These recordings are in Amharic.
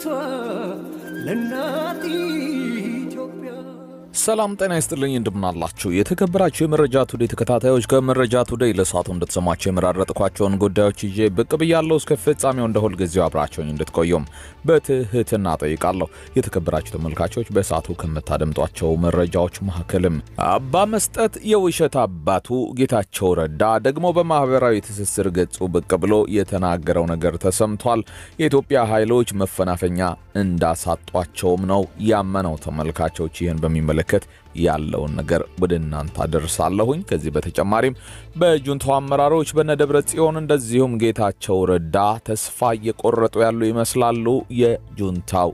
ለእናቷ ለእናት ኢትዮጵያ ሰላም ጤና ይስጥልኝ፣ እንደምናላችሁ የተከበራችሁ የመረጃ ቱዴይ ተከታታዮች፣ ከመረጃ ቱዴይ ለሰዓቱ እንድትሰማቸው የመራረጥኳቸውን ጉዳዮች ይዤ ብቅ ብያለሁ። እስከ ፍጻሜው እንደ ሁልጊዜው አብራቸውኝ እንድትቆዩም በትህትና ጠይቃለሁ። የተከበራችሁ ተመልካቾች፣ በሰዓቱ ከምታደምጧቸው መረጃዎች መካከልም አባ መስጠት የውሸት አባቱ ጌታቸው ረዳ ደግሞ በማህበራዊ ትስስር ገጹ ብቅ ብሎ የተናገረው ነገር ተሰምቷል። የኢትዮጵያ ኃይሎች መፈናፈኛ እንዳሳጧቸውም ነው ያመነው። ተመልካቾች ይህን በሚመለከት ያለውን ነገር ወደ እናንተ አደርሳለሁኝ። ከዚህ በተጨማሪም በጁንታው አመራሮች በነደብረ ጽዮን እንደዚሁም ጌታቸው ረዳ ተስፋ እየቆረጡ ያሉ ይመስላሉ። የጁንታው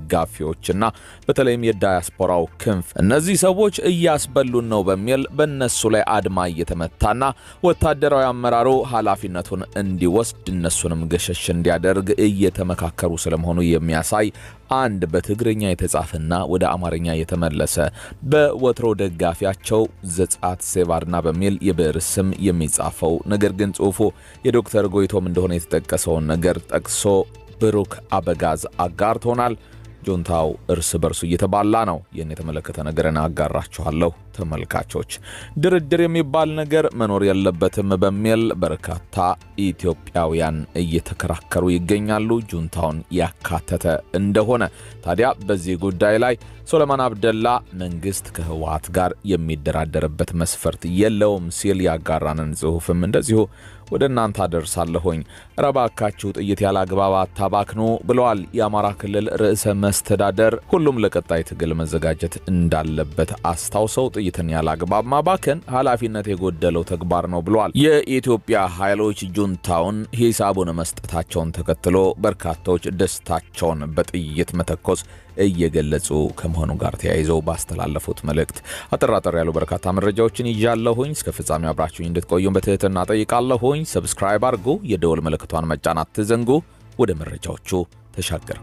ደጋፊዎችና በተለይም የዳያስፖራው ክንፍ እነዚህ ሰዎች እያስበሉን ነው በሚል በእነሱ ላይ አድማ እየተመታና ወታደራዊ አመራሩ ኃላፊነቱን እንዲወስድ እነሱንም ገሸሽ እንዲያደርግ እየተመካከሩ ስለመሆኑ የሚያሳይ አንድ በትግርኛ የተጻፈና ወደ አማርኛ የተመለሰ በወትሮ ደጋፊያቸው ዘጻት ሴባድና በሚል የብዕር ስም የሚጻፈው ነገር ግን ጽሑፉ የዶክተር ጎይቶም እንደሆነ የተጠቀሰውን ነገር ጠቅሶ ብሩክ አበጋዝ አጋርቶናል። ጁንታው እርስ በርሱ እየተባላ ነው። ይህን የተመለከተ ነገርን አጋራችኋለሁ። ተመልካቾች ድርድር የሚባል ነገር መኖር የለበትም በሚል በርካታ ኢትዮጵያውያን እየተከራከሩ ይገኛሉ፣ ጁንታውን ያካተተ እንደሆነ። ታዲያ በዚህ ጉዳይ ላይ ሶለማን አብደላ መንግስት ከህወሓት ጋር የሚደራደርበት መስፈርት የለውም ሲል ያጋራንን ጽሑፍም እንደዚሁ ወደ እናንተ አደርሳለሁኝ። ረባካችሁ ጥይት ያለ አግባብ አታባክኑ ብለዋል የአማራ ክልል ርዕሰ መስተዳደር። ሁሉም ለቀጣይ ትግል መዘጋጀት እንዳለበት አስታውሰው ጥይትን ያለ አግባብ ማባከን ኃላፊነት የጎደለው ተግባር ነው ብለዋል። የኢትዮጵያ ኃይሎች ጁንታውን ሂሳቡን መስጠታቸውን ተከትሎ በርካታዎች ደስታቸውን በጥይት መተኮስ እየገለጹ ከመሆኑ ጋር ተያይዘው ባስተላለፉት መልእክት አጠራጠር ያሉ በርካታ መረጃዎችን ይዣለሁኝ። እስከ ፍጻሜ አብራችሁኝ እንድትቆዩም በትህትና ጠይቃለሁኝ። ሰብስክራይብ አድርጉ፣ የደወል ምልክቷን መጫን አትዘንጉ። ወደ መረጃዎቹ ተሻገርኩ።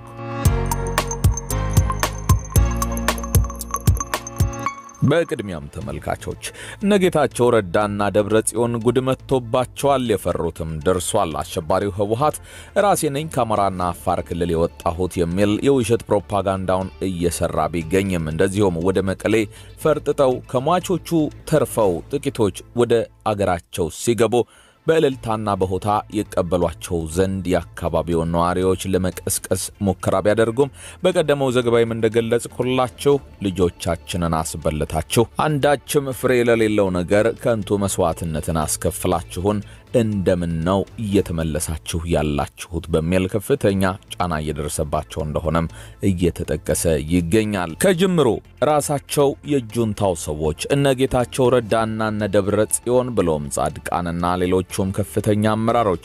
በቅድሚያም ተመልካቾች እነ ጌታቸው ረዳና ደብረ ጽዮን ጉድ መጥቶባቸዋል። የፈሩትም ደርሷል። አሸባሪው ህወሓት ራሴ ነኝ ከአማራና አፋር ክልል የወጣሁት የሚል የውሸት ፕሮፓጋንዳውን እየሰራ ቢገኝም እንደዚሁም ወደ መቀሌ ፈርጥጠው ከሟቾቹ ተርፈው ጥቂቶች ወደ አገራቸው ሲገቡ በእልልታና በሆታ የቀበሏቸው ዘንድ የአካባቢውን ነዋሪዎች ለመቀስቀስ ሙከራ ቢያደርጉም በቀደመው ዘገባይም እንደገለጽኩላችሁ ልጆቻችንን አስበልታችሁ አንዳችም ፍሬ ለሌለው ነገር ከንቱ መስዋዕትነትን አስከፍላችሁን እንደምን ነው እየተመለሳችሁ ያላችሁት በሚል ከፍተኛ ጫና እየደረሰባቸው እንደሆነም እየተጠቀሰ ይገኛል። ከጅምሩ ራሳቸው የጁንታው ሰዎች እነ ጌታቸው ረዳና እነ ደብረ ጽዮን ብሎም ጻድቃንና ሌሎቹም ከፍተኛ አመራሮች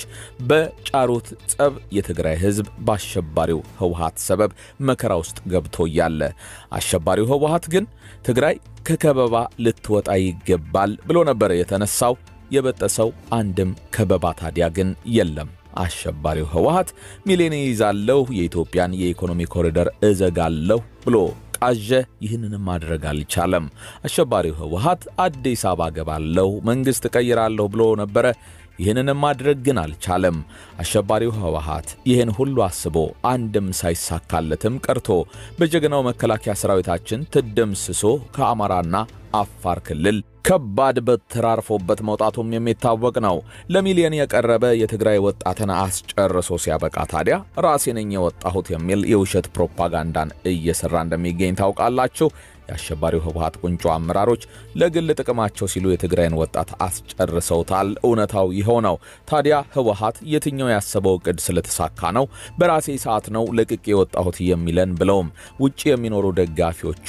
በጫሩት ጸብ የትግራይ ሕዝብ በአሸባሪው ህወሓት ሰበብ መከራ ውስጥ ገብቶ እያለ አሸባሪው ህወሓት ግን ትግራይ ከከበባ ልትወጣ ይገባል ብሎ ነበር የተነሳው። የበጠሰው አንድም ከበባ ታዲያ ግን የለም። አሸባሪው ህወሓት ሚሊዮን ይይዛለሁ፣ የኢትዮጵያን የኢኮኖሚ ኮሪደር እዘጋለሁ ብሎ ቃዠ። ይህንንም ማድረግ አልቻለም። አሸባሪው ህወሓት አዲስ አበባ ገባለሁ፣ መንግሥት እቀይራለሁ ብሎ ነበረ። ይህንንም ማድረግ ግን አልቻለም። አሸባሪው ህወሓት ይህን ሁሉ አስቦ አንድም ሳይሳካለትም ቀርቶ በጀግናው መከላከያ ሰራዊታችን ትደምስሶ ከአማራና አፋር ክልል ከባድ በትር አርፎበት መውጣቱም የሚታወቅ ነው። ለሚሊዮን የቀረበ የትግራይ ወጣትን አስጨርሶ ሲያበቃ ታዲያ ራሴ ነኝ የወጣሁት የሚል የውሸት ፕሮፓጋንዳን እየሰራ እንደሚገኝ ታውቃላችሁ። የአሸባሪው ህወሓት ቁንጮ አመራሮች ለግል ጥቅማቸው ሲሉ የትግራይን ወጣት አስጨርሰውታል። እውነታው ይኸው ነው። ታዲያ ህወሓት የትኛው ያሰበው እቅድ ስለተሳካ ነው በራሴ ሰዓት ነው ለቅቄ የወጣሁት የሚለን ብለውም ውጭ የሚኖሩ ደጋፊዎቹ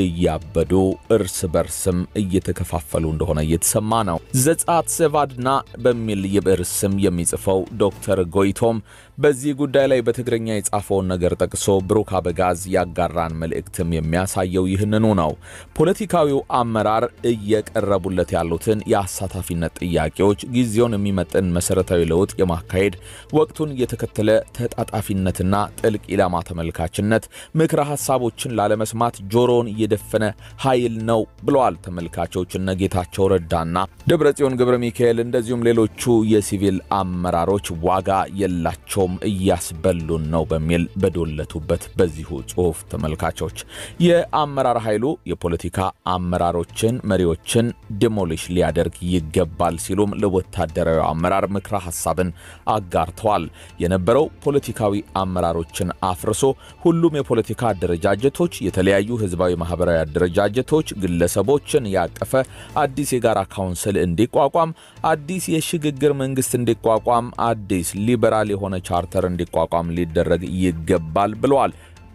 እያበዱ እርስ በርስም እየተከፋፈሉ እንደሆነ እየተሰማ ነው። ዘጻት ሴቫድና በሚል የብዕር ስም የሚጽፈው ዶክተር ጎይቶም በዚህ ጉዳይ ላይ በትግርኛ የጻፈውን ነገር ጠቅሶ ብሩክ አበጋዝ ያጋራን መልእክትም የሚያሳየው ይህንኑ ነው። ፖለቲካዊው አመራር እየቀረቡለት ያሉትን የአሳታፊነት ጥያቄዎች ጊዜውን የሚመጥን መሰረታዊ ለውጥ የማካሄድ ወቅቱን የተከተለ ተጣጣፊነትና ጥልቅ ኢላማ ተመልካችነት ምክረ ሀሳቦችን ላለመስማት ጆሮውን እየደፈነ ኃይል ነው ብለዋል ተመልካቾች እነ ጌታቸው ረዳና ደብረጽዮን ገብረ ሚካኤል እንደዚሁም ሌሎቹ የሲቪል አመራሮች ዋጋ የላቸውም እያስበሉን ነው በሚል በዶለቱበት በዚሁ ጽሑፍ ተመልካቾች የአመራር ኃይሉ የፖለቲካ አመራሮችን መሪዎችን ዲሞሊሽ ሊያደርግ ይገባል ሲሉም ለወታደራዊ አመራር ምክረ ሀሳብን አጋርተዋል። የነበረው ፖለቲካዊ አመራሮችን አፍርሶ ሁሉም የፖለቲካ አደረጃጀቶች፣ የተለያዩ ህዝባዊ ማህበራዊ አደረጃጀቶች፣ ግለሰቦችን ያቀፈ አዲስ የጋራ ካውንስል እንዲቋቋም፣ አዲስ የሽግግር መንግስት እንዲቋቋም፣ አዲስ ሊበራል የሆነ ቻርተር እንዲቋቋም ሊደረግ ይገባል ብለዋል።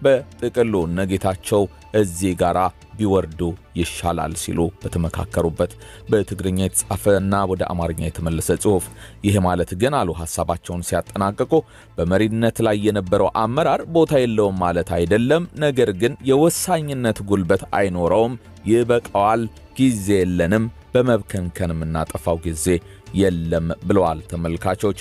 በጥቅሉ እነጌታቸው እዚህ ጋራ ቢወርዱ ይሻላል ሲሉ በተመካከሩበት በትግርኛ የተጻፈ እና ወደ አማርኛ የተመለሰ ጽሑፍ። ይህ ማለት ግን አሉ ሀሳባቸውን ሲያጠናቅቁ በመሪነት ላይ የነበረው አመራር ቦታ የለውም ማለት አይደለም። ነገር ግን የወሳኝነት ጉልበት አይኖረውም። ይበቃዋል። ጊዜ የለንም። በመብከንከን የምናጠፋው ጊዜ የለም ብለዋል። ተመልካቾች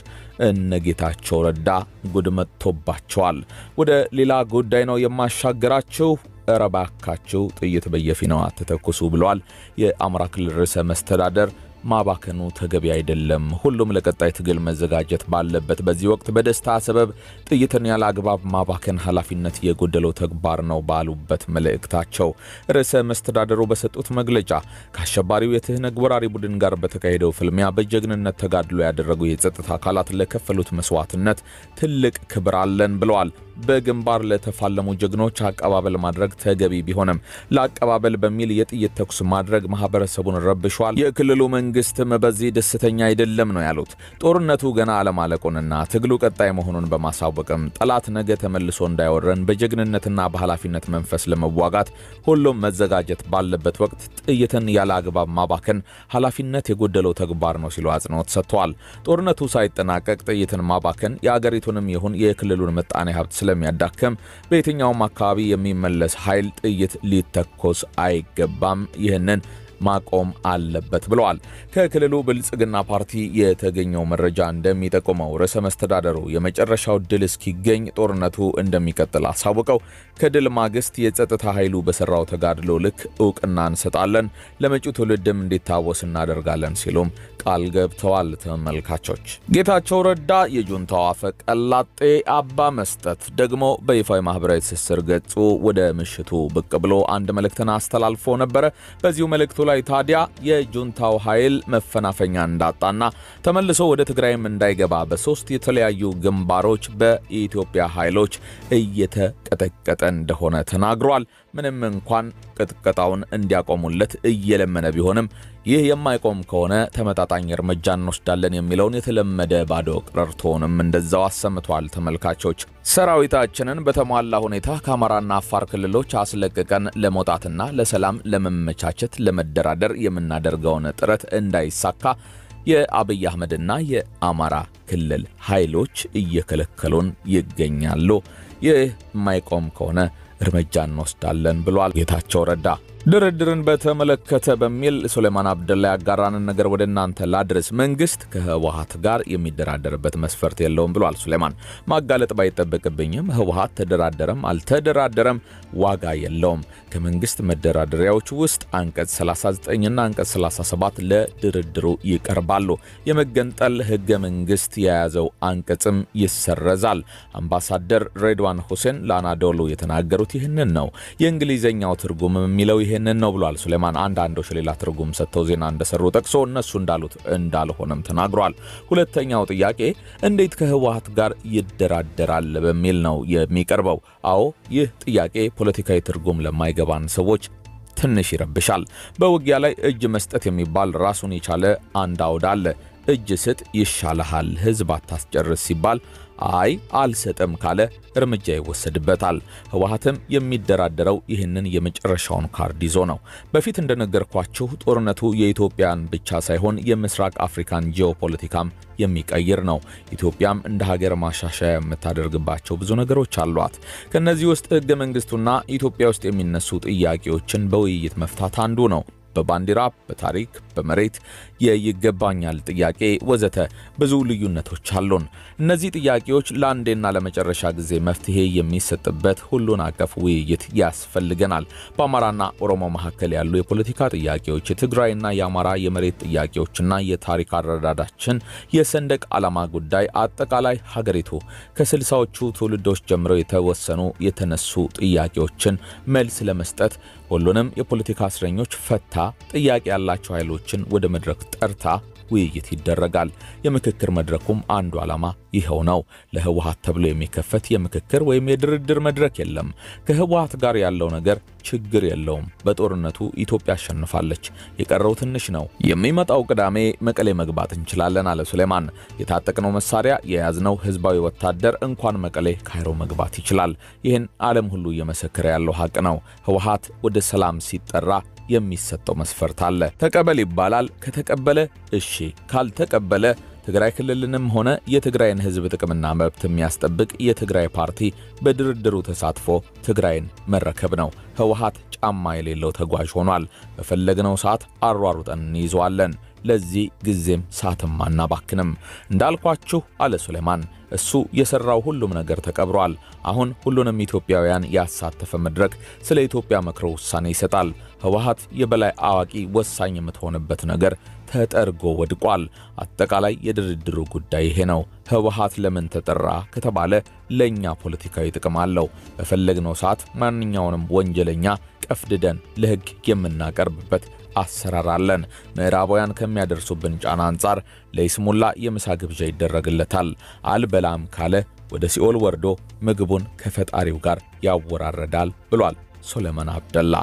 እነጌታቸው ረዳ ጉድ መጥቶባቸዋል። ወደ ሌላ ጉዳይ ነው የማሻገራችሁ። እረ ባካችሁ ጥይት በየፊናው አትተኩሱ ብለዋል የአማራ ክልል ርዕሰ መስተዳደር። ማባከኑ ተገቢ አይደለም። ሁሉም ለቀጣይ ትግል መዘጋጀት ባለበት በዚህ ወቅት በደስታ ሰበብ ጥይትን ያለ አግባብ ማባከን ኃላፊነት የጎደለው ተግባር ነው ባሉበት መልእክታቸው ርዕሰ መስተዳደሩ በሰጡት መግለጫ ከአሸባሪው የትህነግ ወራሪ ቡድን ጋር በተካሄደው ፍልሚያ በጀግንነት ተጋድሎ ያደረጉ የጸጥታ አካላት ለከፈሉት መስዋዕትነት ትልቅ ክብር አለን ብለዋል። በግንባር ለተፋለሙ ጀግኖች አቀባበል ማድረግ ተገቢ ቢሆንም ለአቀባበል በሚል የጥይት ተኩስ ማድረግ ማህበረሰቡን ረብሿል። የክልሉ መንግስትም በዚህ ደስተኛ አይደለም ነው ያሉት። ጦርነቱ ገና አለማለቁንና ትግሉ ቀጣይ መሆኑን በማሳወቅም ጠላት ነገ ተመልሶ እንዳይወረን በጀግንነትና በኃላፊነት መንፈስ ለመዋጋት ሁሉም መዘጋጀት ባለበት ወቅት ጥይትን ያለ አግባብ ማባከን ኃላፊነት የጎደለው ተግባር ነው ሲሉ አጽንኦት ሰጥተዋል። ጦርነቱ ሳይጠናቀቅ ጥይትን ማባከን የአገሪቱንም ይሁን የክልሉን ምጣኔ ሀብት ስለሚያዳክም በየትኛውም አካባቢ የሚመለስ ኃይል ጥይት ሊተኮስ አይገባም። ይህንን ማቆም አለበት ብለዋል። ከክልሉ ብልጽግና ፓርቲ የተገኘው መረጃ እንደሚጠቁመው ርዕሰ መስተዳደሩ የመጨረሻው ድል እስኪገኝ ጦርነቱ እንደሚቀጥል አሳውቀው ከድል ማግስት የጸጥታ ኃይሉ በሰራው ተጋድሎ ልክ እውቅና እንሰጣለን፣ ለመጪው ትውልድም እንዲታወስ እናደርጋለን ሲሉም ቃል ገብተዋል። ተመልካቾች ጌታቸው ረዳ የጁንታው አፈ ቀላጤ አባ መስጠት ደግሞ በይፋዊ ማህበራዊ ትስስር ገጹ ወደ ምሽቱ ብቅ ብሎ አንድ መልእክትን አስተላልፎ ነበረ። በዚሁ መልእክቱ ላይ ታዲያ የጁንታው ኃይል መፈናፈኛ እንዳጣና ተመልሶ ወደ ትግራይም እንዳይገባ በሶስት የተለያዩ ግንባሮች በኢትዮጵያ ኃይሎች እየተቀጠቀጠ እንደሆነ ተናግሯል። ምንም እንኳን ቅጥቀጣውን እንዲያቆሙለት እየለመነ ቢሆንም ይህ የማይቆም ከሆነ ተመጣጣኝ እርምጃ እንወስዳለን የሚለውን የተለመደ ባዶ ቀረርቶውንም እንደዛው አሰምቷል። ተመልካቾች ሰራዊታችንን በተሟላ ሁኔታ ከአማራና አፋር ክልሎች አስለቅቀን ለመውጣትና ለሰላም ለመመቻቸት ለመደራደር የምናደርገውን ጥረት እንዳይሳካ የአብይ አህመድና የአማራ ክልል ኃይሎች እየከለከሉን ይገኛሉ። ይህ የማይቆም ከሆነ እርምጃ እንወስዳለን ብሏል ጌታቸው ረዳ። ድርድርን በተመለከተ በሚል ሱሌማን አብደላ ያጋራንን ነገር ወደ እናንተ ላድርስ። መንግስት ከህወሀት ጋር የሚደራደርበት መስፈርት የለውም ብሏል ሱሌማን። ማጋለጥ ባይጠበቅብኝም ህወሀት ተደራደረም አልተደራደረም ዋጋ የለውም። ከመንግስት መደራደሪያዎች ውስጥ አንቀጽ 39ና አንቀጽ 37 ለድርድሩ ይቀርባሉ። የመገንጠል ህገ መንግስት የያዘው አንቀጽም ይሰረዛል። አምባሳደር ሬድዋን ሁሴን ለአናዶሉ የተናገሩት ይህንን ነው። የእንግሊዝኛው ትርጉም የሚለው ይህንን ነው ብሏል ሱሌማን። አንዳንዶች ሌላ ትርጉም ሰጥተው ዜና እንደሰሩ ጠቅሶ እነሱ እንዳሉት እንዳልሆነም ተናግሯል። ሁለተኛው ጥያቄ እንዴት ከህወሀት ጋር ይደራደራል በሚል ነው የሚቀርበው። አዎ ይህ ጥያቄ ፖለቲካዊ ትርጉም ለማይገባን ሰዎች ትንሽ ይረብሻል። በውጊያ ላይ እጅ መስጠት የሚባል ራሱን የቻለ አንድ አውድ አለ። እጅ ስጥ ይሻልሃል፣ ህዝብ አታስጨርስ ሲባል አይ አልሰጥም ካለ እርምጃ ይወሰድበታል። ህወሓትም የሚደራደረው ይህንን የመጨረሻውን ካርድ ይዞ ነው። በፊት እንደነገርኳችሁ ጦርነቱ የኢትዮጵያን ብቻ ሳይሆን የምስራቅ አፍሪካን ጂኦፖለቲካም የሚቀይር ነው። ኢትዮጵያም እንደ ሀገር ማሻሻያ የምታደርግባቸው ብዙ ነገሮች አሏት። ከእነዚህ ውስጥ ህገ መንግስቱና ኢትዮጵያ ውስጥ የሚነሱ ጥያቄዎችን በውይይት መፍታት አንዱ ነው። በባንዲራ፣ በታሪክ፣ በመሬት የይገባኛል ጥያቄ ወዘተ ብዙ ልዩነቶች አሉን። እነዚህ ጥያቄዎች ለአንዴና ለመጨረሻ ጊዜ መፍትሄ የሚሰጥበት ሁሉን አቀፍ ውይይት ያስፈልገናል። በአማራና ኦሮሞ መካከል ያሉ የፖለቲካ ጥያቄዎች፣ የትግራይና የአማራ የመሬት ጥያቄዎችና የታሪክ አረዳዳችን፣ የሰንደቅ ዓላማ ጉዳይ፣ አጠቃላይ ሀገሪቱ ከስልሳዎቹ ትውልዶች ጀምረው የተወሰኑ የተነሱ ጥያቄዎችን መልስ ለመስጠት ሁሉንም የፖለቲካ እስረኞች ፈታ፣ ጥያቄ ያላቸው ኃይሎችን ወደ መድረክ ጠርታ ውይይት ይደረጋል። የምክክር መድረኩም አንዱ ዓላማ ይኸው ነው። ለህወሓት ተብሎ የሚከፈት የምክክር ወይም የድርድር መድረክ የለም። ከህወሓት ጋር ያለው ነገር ችግር የለውም። በጦርነቱ ኢትዮጵያ አሸንፋለች። የቀረው ትንሽ ነው። የሚመጣው ቅዳሜ መቀሌ መግባት እንችላለን አለ ሱሌማን። የታጠቅነው መሳሪያ የያዝነው ህዝባዊ ወታደር እንኳን መቀሌ ካይሮ መግባት ይችላል። ይህን ዓለም ሁሉ እየመሰከረ ያለው ሀቅ ነው። ህወሓት ወደ ሰላም ሲጠራ የሚሰጠው መስፈርት አለ። ተቀበል ይባላል። ከተቀበለ እሺ፣ ካልተቀበለ ትግራይ ክልልንም ሆነ የትግራይን ህዝብ ጥቅምና መብት የሚያስጠብቅ የትግራይ ፓርቲ በድርድሩ ተሳትፎ ትግራይን መረከብ ነው። ህወሓት ጫማ የሌለው ተጓዥ ሆኗል። በፈለግነው ሰዓት አሯሩጠን እንይዘዋለን። ለዚህ ጊዜም ሰዓትም አናባክንም። እንዳልኳችሁ አለ ሱሌማን፣ እሱ የሠራው ሁሉም ነገር ተቀብሯል። አሁን ሁሉንም ኢትዮጵያውያን ያሳተፈ መድረክ ስለ ኢትዮጵያ መክሮ ውሳኔ ይሰጣል። ህወሓት የበላይ አዋቂ ወሳኝ የምትሆንበት ነገር ተጠርጎ ወድቋል። አጠቃላይ የድርድሩ ጉዳይ ይሄ ነው። ህወሓት ለምን ተጠራ ከተባለ ለእኛ ፖለቲካዊ ጥቅም አለው። በፈለግነው ሰዓት ማንኛውንም ወንጀለኛ ቀፍድደን ለሕግ የምናቀርብበት አሰራር አለን። ምዕራባውያን ከሚያደርሱብን ጫና አንጻር ለይስሙላ የምሳ ግብዣ ይደረግለታል። አልበላም ካለ ወደ ሲኦል ወርዶ ምግቡን ከፈጣሪው ጋር ያወራረዳል ብሏል ሶሎሞን አብደላ።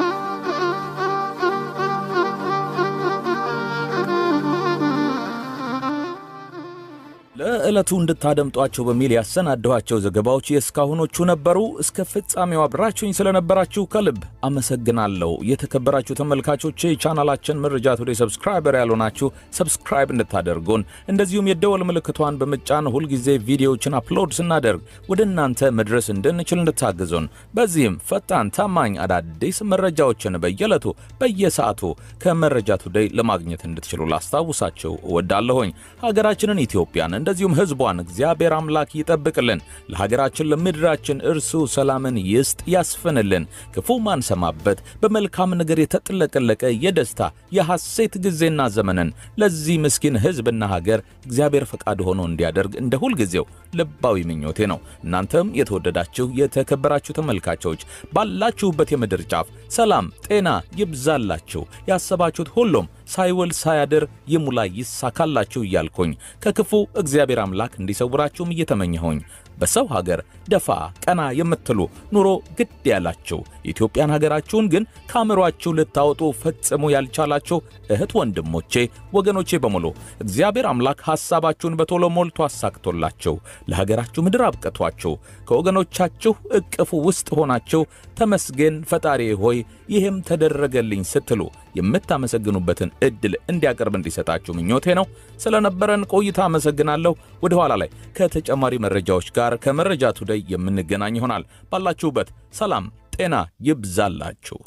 ለዕለቱ እንድታደምጧቸው በሚል ያሰናደኋቸው ዘገባዎች የእስካሁኖቹ ነበሩ። እስከ ፍጻሜው አብራችሁኝ ስለነበራችሁ ከልብ አመሰግናለሁ። የተከበራችሁ ተመልካቾች ቻናላችን መረጃ ቱዴይ ሰብስክራይበር ያልሆናችሁ ሰብስክራይብ እንድታደርጉን፣ እንደዚሁም የደወል ምልክቷን በመጫን ሁልጊዜ ቪዲዮዎችን አፕሎድ ስናደርግ ወደ እናንተ መድረስ እንድንችል እንድታግዙን፣ በዚህም ፈጣን፣ ታማኝ አዳዲስ መረጃዎችን በየዕለቱ በየሰዓቱ ከመረጃ ቱዴይ ለማግኘት እንድትችሉ ላስታውሳችሁ እወዳለሁኝ። ሀገራችንን ኢትዮጵያን እንደዚሁም ሕዝቧን እግዚአብሔር አምላክ ይጠብቅልን። ለሀገራችን ለምድራችን እርሱ ሰላምን ይስጥ ያስፍንልን። ክፉ ማንሰማበት በመልካም ነገር የተጥለቀለቀ የደስታ የሐሴት ጊዜና ዘመንን ለዚህ ምስኪን ሕዝብና ሀገር እግዚአብሔር ፈቃድ ሆኖ እንዲያደርግ እንደ ሁልጊዜው ልባዊ ምኞቴ ነው። እናንተም የተወደዳችሁ የተከበራችሁ ተመልካቾች ባላችሁበት የምድር ጫፍ ሰላም ጤና ይብዛላችሁ። ያሰባችሁት ሁሉም ሳይውል ሳያድር ይሙላ ይሳካላችሁ እያልኩኝ ከክፉ እግዚአብሔር አምላክ እንዲሰውራችሁም እየተመኘሁኝ በሰው ሀገር ደፋ ቀና የምትሉ ኑሮ ግድ ያላችሁ የኢትዮጵያን ሀገራችሁን ግን ከአእምሯችሁ ልታወጡ ፈጽሞ ያልቻላችሁ እህት ወንድሞቼ፣ ወገኖቼ በሙሉ እግዚአብሔር አምላክ ሐሳባችሁን በቶሎ ሞልቶ አሳክቶላችሁ ለሀገራችሁ ምድር አብቅቷችሁ ከወገኖቻችሁ እቅፉ ውስጥ ሆናችሁ ተመስገን ፈጣሪ ሆይ ይህም ተደረገልኝ ስትሉ የምታመሰግኑበትን ዕድል እንዲያቀርብ እንዲሰጣችሁ ምኞቴ ነው። ስለነበረን ቆይታ አመሰግናለሁ። ወደ ኋላ ላይ ከተጨማሪ መረጃዎች ጋር ከመረጃ ቱዴይ የምንገናኝ ይሆናል። ባላችሁበት ሰላም ጤና ይብዛላችሁ።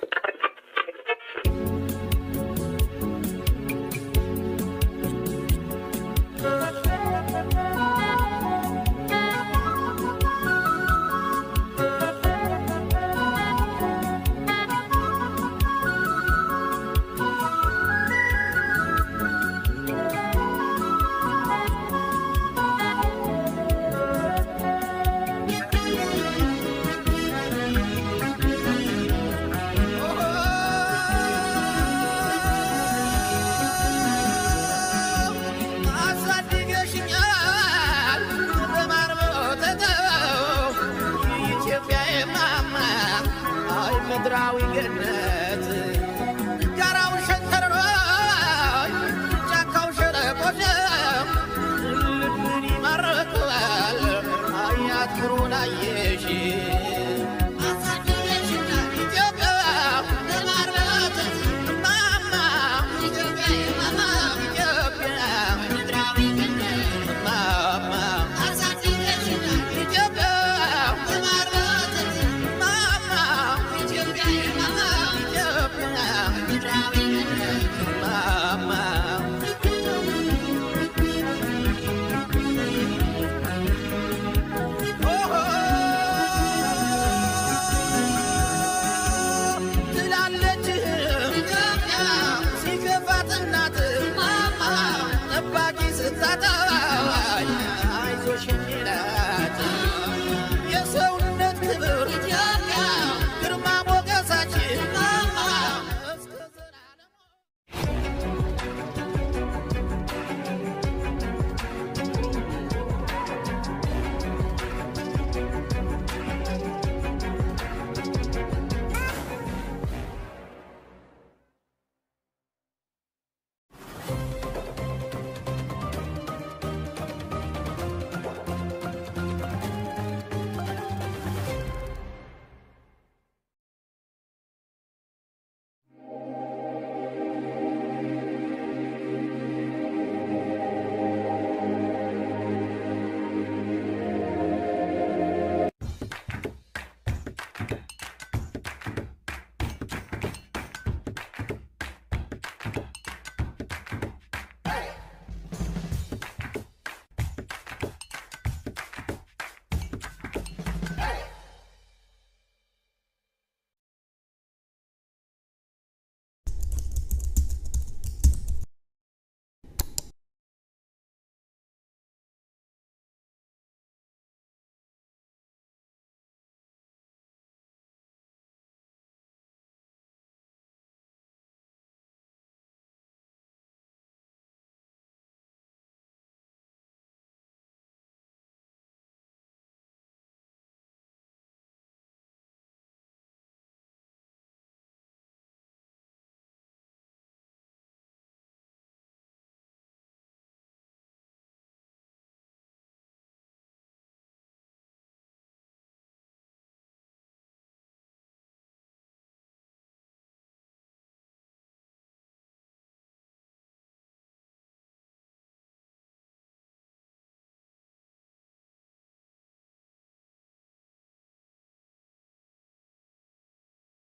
ምድራዊ ገነት ጋራው ሸንተረሮ ጫካው ሸለቆ ልብን ይማርካል ፍቅሩን አየሽ